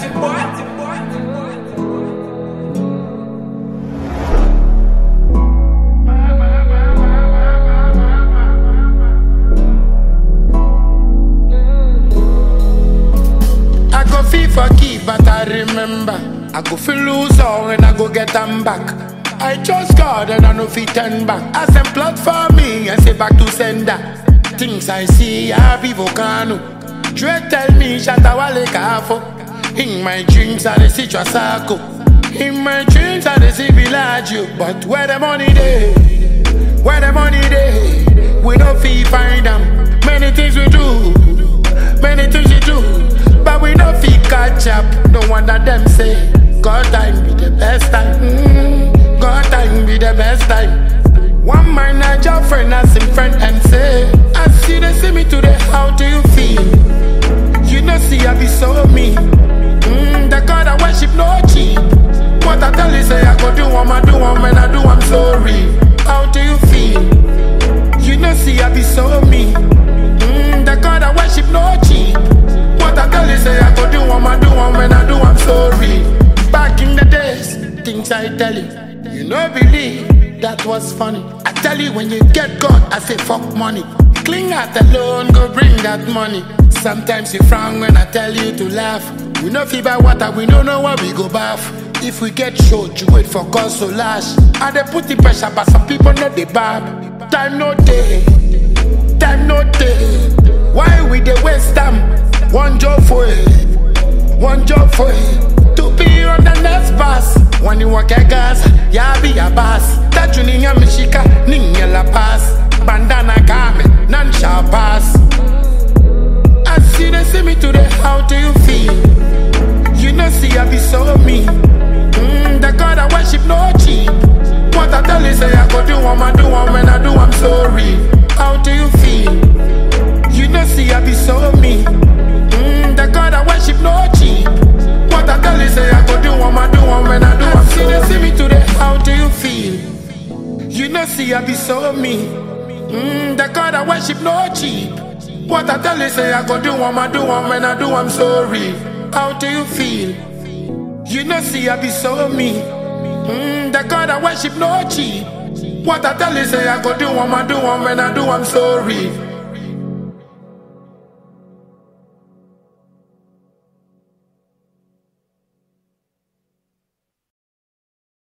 I go feel for keep, but I remember. I go feel lose all and I go get them back. I trust God and I know fit turn back. As them plot for me and say back to sender. Things I see, I be volcano. Dre tell me Shatawale Kafo. In my dreams, I dey see Trasako. In my dreams, I dey see Villaggio. But where the money dey? Where the money dey? We no fee find them. Many things we do, many things we do, but we no fee catch up. No wonder them say God time be the best time. Mm, God time be the best time. One man I job friend as him friend and say, I see they see me today. How do you feel? You know see I be so mean. Mm, the God I worship no cheap. What I tell you say I go do one, I do one, when I do I'm sorry. How do you feel? You know, see, I be so mean. Mm, the God I worship no cheap. What I tell you, say I go do one, I do one, when I do, I'm sorry. Back in the days, things I tell you, you know, believe that was funny. I tell you, when you get God, I say fuck money. Cling out alone, go bring that money. Sometimes you frown when I tell you to laugh. We know fever water, we don't know where we go bath. If we get short, you wait for cause to lash. And they put the pressure, but some people know they bad. Time no day, time no day. Why we dey waste time? One job for it, one job for it. To be on the next bus. When you walk a gas, ya be a boss. That you ninya mishika, ninya la pass. Bandana kame, none shall pass. I see they see me today, how do you feel? You know, see, I be so mean. Mm, the God I worship no cheap. What I tell you, say I go do one, I do one, when I do, I'm sorry. How do you feel? You know, see, I be so mean. Mm, the God I worship no cheap. What I tell you, say I go do one, I do one, when I do, I'm sorry. They see me today, how do you feel? You know, see, I be so mean. Mm, the God I worship no cheap. What I tell you, say I go do one, I do one, when I do, I'm sorry. How do you feel? You know, see, I be so mean. Mm, the God I worship no cheap. What I tell you, say I go do one, I do one, when I do, I'm sorry.